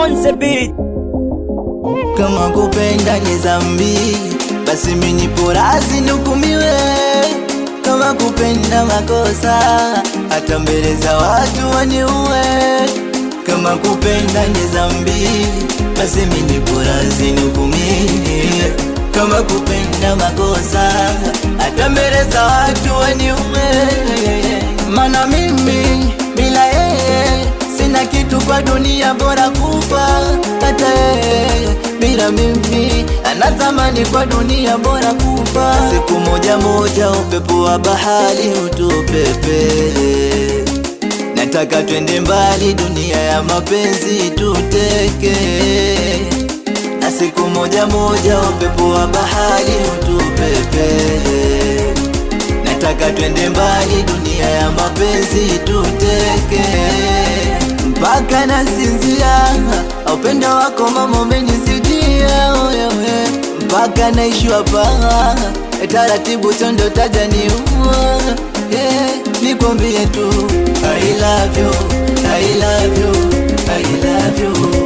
on the beat. Kama kupenda ni dhambi, basi mimi nipo radhi nihukumiwe. Kama kupenda makosa, hata mbele za watu waniue. Kama kupenda ni dhambi, basi mimi nipo radhi nihukumiwe. Kama kupenda makosa, hata mbele za watu waniue. Mana mimi bila yeye sina kitu kwa dunia, bora kufa hata yeye bila mimi anatamani kwa dunia, bora kufa. Siku moja moja upepo wa bahari utupepe, nataka twende mbali, dunia ya mapenzi tuteke. Na siku moja moja upepo wa bahari utupepe, nataka twende mbali, dunia ya mapenzi tuteke mpaka nasinzia, upendo wako mama umenizidia wewe, mpaka naishiwa paa taratibu, tondo taja niua yeah, nikwambie tu I love you, I love you, I love you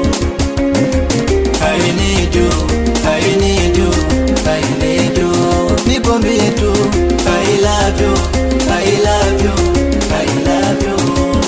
I need you, I need you, I need you nikwambie tu I love you, I love you, I love you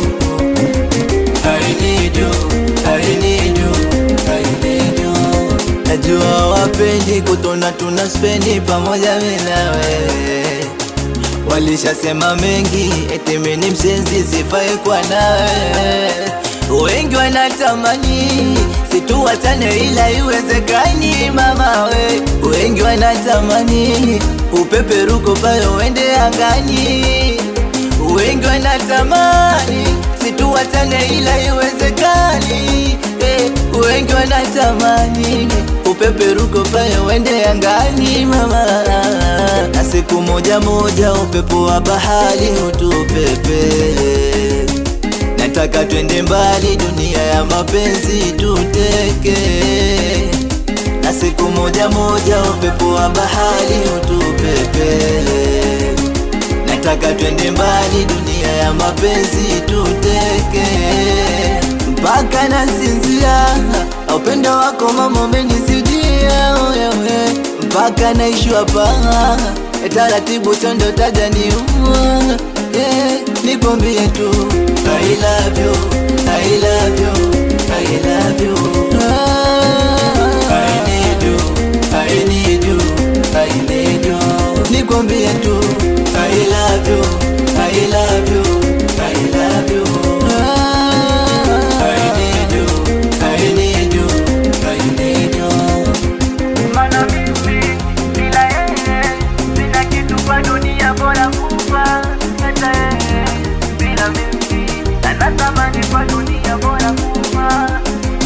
I need you, I need you, I need you. Najua wapendi kutona tuna spendi pamoja mimi na wewe. Walishasema mengi eti mimi ni msenzi sifai kwa nawe. Wengi wanatamani situwatane ila iwezekani mama we. Wengi wanatamani upeperuko pale uende angani. Wengi wanatamani situwatane ila iwezekani eh, wengi wanatamani upeperuko pale uende angani mama, na siku moja moja upepo wa bahari utupepe. Nataka twende mbali, dunia ya mapenzi tuteke, na siku moja moja upepo wa bahari utupepe nataka twende mbali, dunia ya mapenzi tuteke, mpaka nasinzia, upendo wako mama umenizidia wewe, mpaka naishiwa paa taratibu, tondo taja niua yeah, nikwambie tu I love you, I love you, I love you ah, I need you, I need you, I need you nikwambie tu I love you, I love you, I love you. Ah, I need you, I need you, I need you. Mana mimi bila yeye sina kitu kwa dunia, bora kufa hata yeye bila mimi anatamani kwa dunia, bora kufa.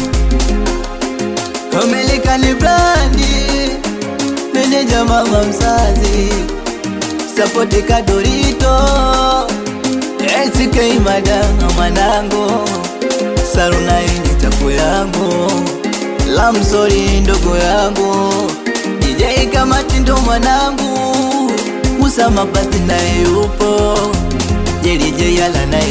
Umelika ni brandi, meneja mama mzazi, sapoti kadorito, SK madanga mwanangu, saruna ini chafu yangu, lamsori ndogo yangu, DJ kamati ndo mwanangu, Musa mapasi naye yupo, JDJ yala naye